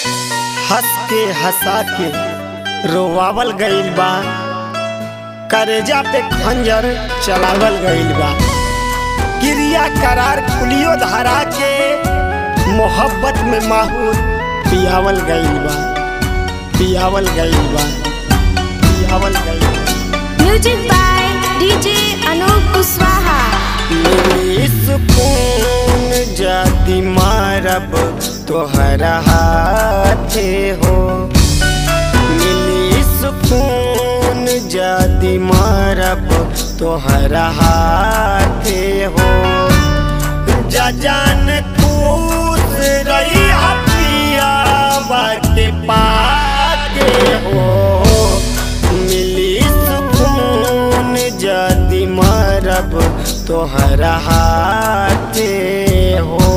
हंस के हंसा के रोवावल गइल बा करेजा पे खंजर चलावल गइल बा क्रिया करार पुलियो धरा के मोहब्बत में माहौल पियावल गइल बा पियावल गइल बा पियावल गइल बा music by DJ Anoop Kushwaha मिली सुकून जाति मारब तोहरा हाथे हो मिली सुकून जाति मारब तोहरा हाथे हो जा जान खुश रही हथिया बाटे पाके हो मिली सुकून जाति मारब तोहरा हाथे हो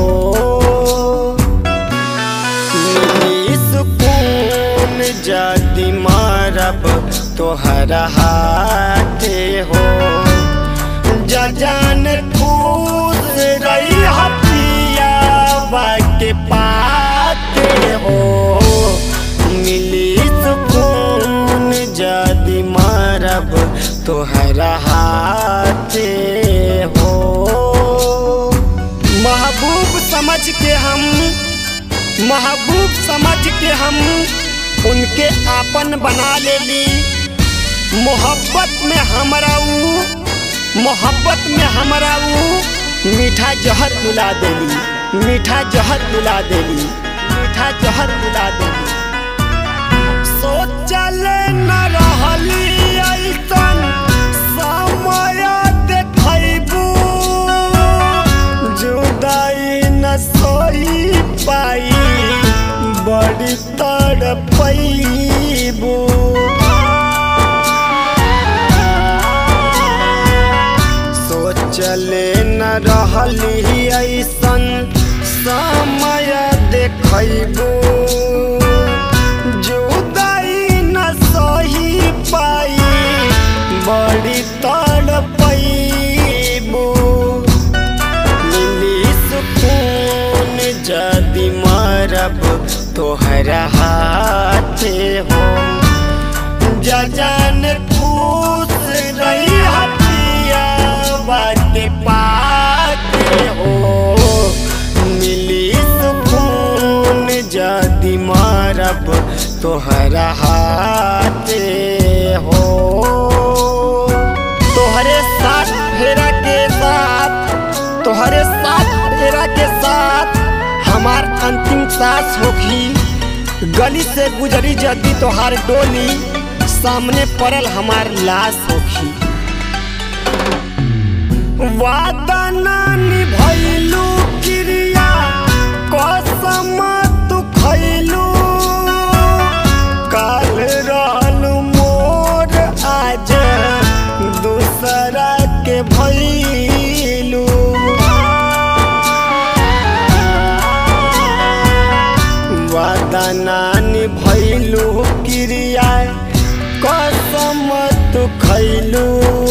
मिली सुकून जाति मारब तोहरा हाथे हो जा जान खुश रही हथिया बाटे पाते हो मिली सुकून जाति मारब तोहरा हाथे हो महबूब समझ के हम महबूब समझ के हम उनके आपन बना लेली मोहब्बत में हमरा ऊ मोहब्बत में हमरा ऊ मीठा जहर मिला देली मीठा जहर मिला देली मीठा जहर मिला देली सोचल न रहली ऐसन समय देखैबू जुदाई न सोई पाई बड़ी तड़पैबू सोचले न रहली ऐसन समय देखैबू जुदाई न सही पाई बड़ी तड़पैबू मिली सुकून जदि मरब तोहरा हाथे हो जा जान खुश रही हथिया बाटे पाके हो मिली सुकून जदि मरब तोहरा हाथे हो तोहरे साथ फेरा के साथ तोहरे साथ फेरा के साथ हमार अंतिम सांस होखी गली से गुजरी जदी तोहार डोली सामने पड़ल हमार लाश होखी वादा ना निभैलू क्रिया कसम तू खैलू काल रहलू मोर आज दूसरा के भैलू वादा ना निभैलू क्रिया कसम तू खैलू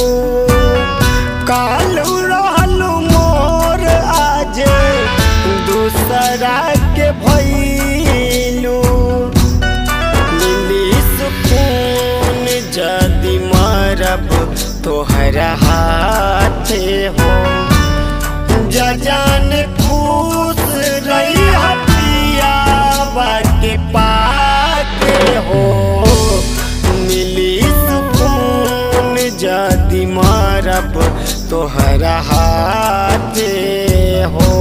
कालू रहलू मोर आज दूसरा के भैलू मिली सुकून जदि मरब तोहरा हाथे हो जा जान खुश रही हथिया बाटे पाके हो मिली सुकून जदि मरब तोहरा हाथे हो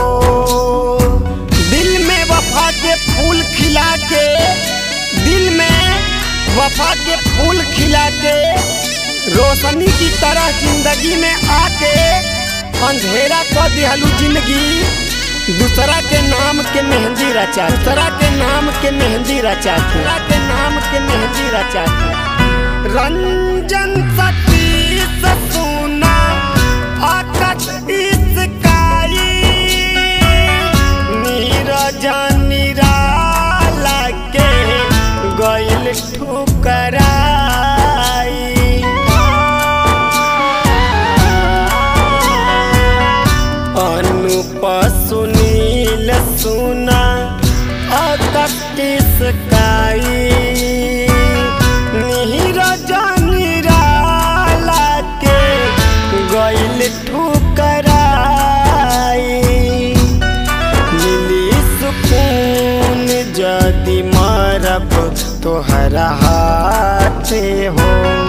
दिल में वफा के फूल खिला के दिल में वफा के फूल खिला के रोशनी की तरह जिंदगी में आके अंधेरा कर दिहलू जिंदगी दूसरा के नाम के मेहंदी रचा दूसरा के नाम के मेहंदी रचा दूसरा के नाम के मेहंदी रचा रंजन सतीश सुना आकाश इसकाई नीरज निराला के गइल ठुकराई अनुप सुनील सुना अकतीस काई नीरजा निराला के गइल ठुकराई मिली सुकून जदि मरब तोहरा हाथे हो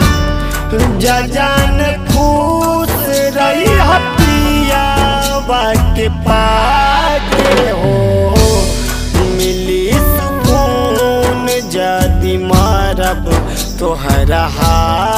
जजन खुश रही हपिया के पाके हो मिली सुकून जदि मरब तोहरा हाथ